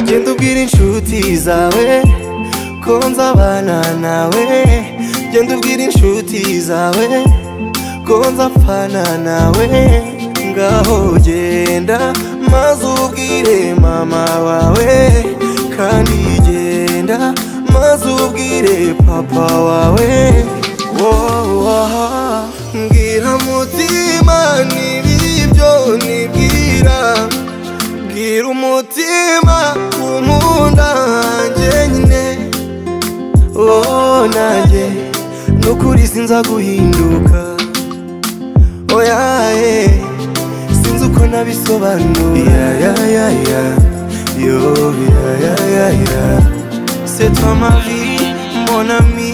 genda ubwira inshuti zawe ko nzabana nawe genda ubwira inshuti zawe ko nzapfana nawe ngaho genda maze ubwire mama wawe kandi genda maze ubwire papa wawe wowaha mbwira mutima n'ibibyo nibwira Bwira umutima kumunda njyenyine Oh nanjye nukuri sinza guhinduka Oya eh sinzi uko nabisobanura ya ya ya yo ya ya ya ya C'est toi ma vie mon ami